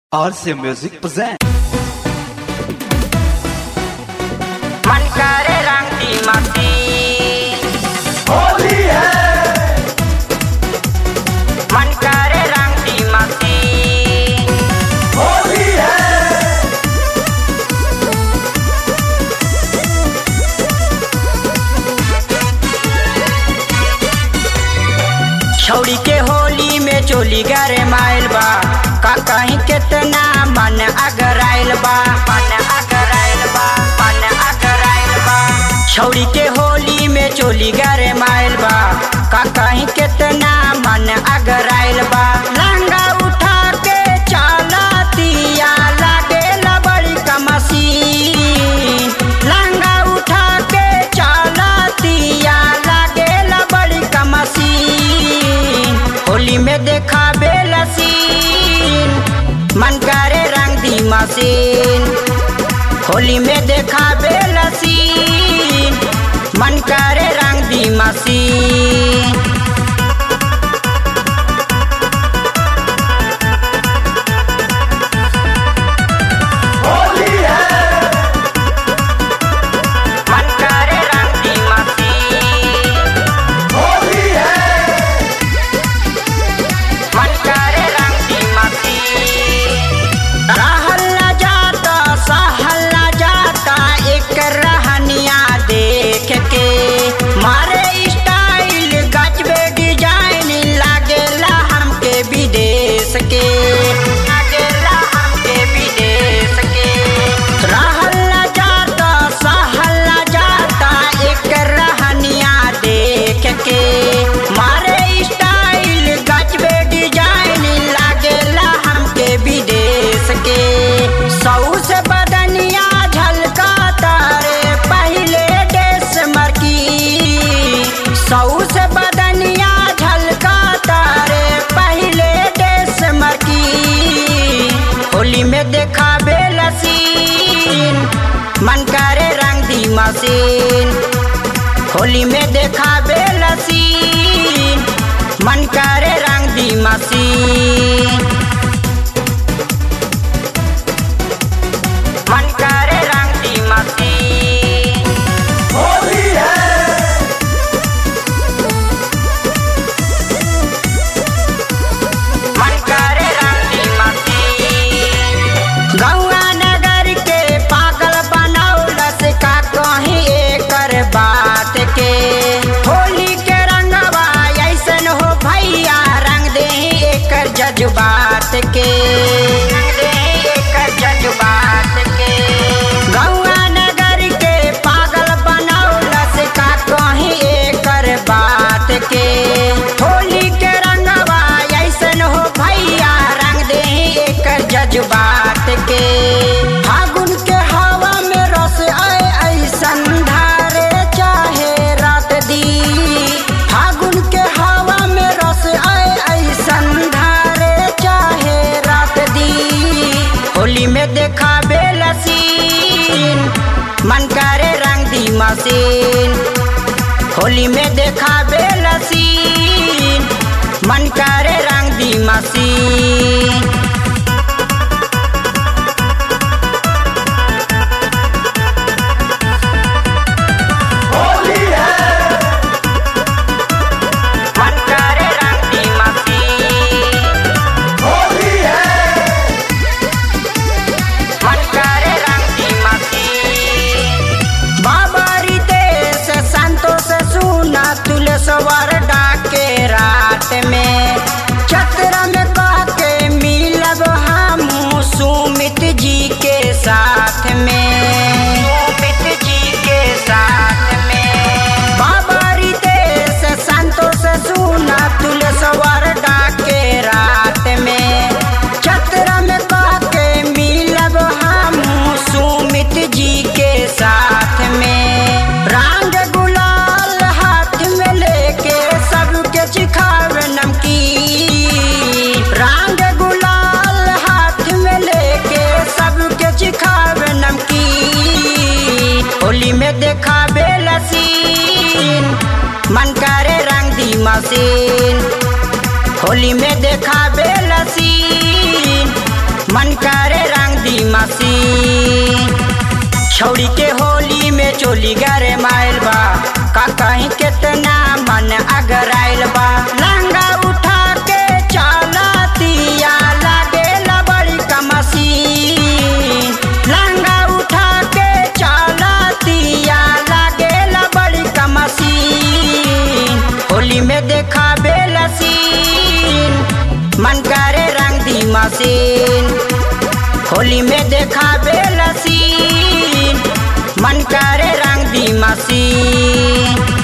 RC Music present. मन करे रंग दी मस्ती होली है मन करे रंग दी मस्ती होली है छौड़ी के होली में चोली गरे माइल बा का कहीं कितना मन अगराइल बा मन अगराइल बा मन अगराइल बा छौड़ी के होली में चोली गरे माइल बा का कहीं कितना मन अगराइल बा लहंगा उठा के चालतिया लागेला बड़ी कमसी लहंगा उठा के चालतिया लागेला बड़ी कमसी होली में देखा बेलसीन मन करे रंग दी मशीन होली में देखा बेलसीन मन करे रंग दी मशीन होली है मन करे रंग दी मशीन होली है मन करे रंग दी मशीन रहल न जाता सहल न जाता एक रहनिया देख के मारे स्टाइल गजबे डिजाइन लागेला हमके विदेश के लागेला हमके विदेश के रहल न जाता सहल न जाता एक रहनिया देख के मारे स्टाइल गजबे डिजाइन लागेला हमके विदेश के सौ से बदनिया झलका तारे पहले देश मरकी सौ से बदनिया झलका तारे पहले देश मरकी होली में देखा बेलसीन मन करे रंग दी मशीन होली में देखा बेलसीन मन करे रंग दी मशीन मन करे रंग दी मशीन होली है मन करे रंग दी मशीन गौआ नगर के पागल बनौलस का कहीं एकर बात के होली के रंगवा ऐसन हो भैया रंग दे एकर जज्बात के रंग दे एकर जज्बात के गौआ नगर के पागल बनौलस का कहीं एकर बात के होली के रंगवा ऐसन हो भैया रंग दे एकर जज्बात के फागुन के हवा में रस आए ऐसन धारे चाहे रात दी फागुन के हवा में रस आए ऐसन धारे चाहे रात दी होली में देखा बेलसीन मन करे रंग दी मशीन होली में देखा बेलसीन मन करे रंग दी मशीन होली है मन करे रंग दी मशीन होली है मन करे रंग दी मशीन बाबा रितेश संतोष सुना तुलसवर डाके रात में चक्र में कह के मिलब हम सुमित जी के साथ में सुमित जी के साथ में बाबा रितेश संतोष सुना तुलसवर डाके रात में चक्र में कह के मिलब हम सुमित जी के साथ में रंग गुलाल हाथ में लेके सबके चिखावे नमकीन रंग गुलाल हाथ में लेके सबके चिखावे नमकीन होली में देखा बेलसीन मन करे रंग दी मशीन होली में देखा बेलसीन मन करे रंग दी मसीन छौड़ी के होली में चोली गरे माइल बा का कहीं कितना मन अगराइल बा लहंगा उठा के चलतिया लागे बड़ी कमसीन लहंगा उठा के चलतिया लागे बड़ी कमसीन होली में देखा बेलसीन मन करे रंग दी मसीन होली में देखा बेलसीन मन करे रंग दी मसीन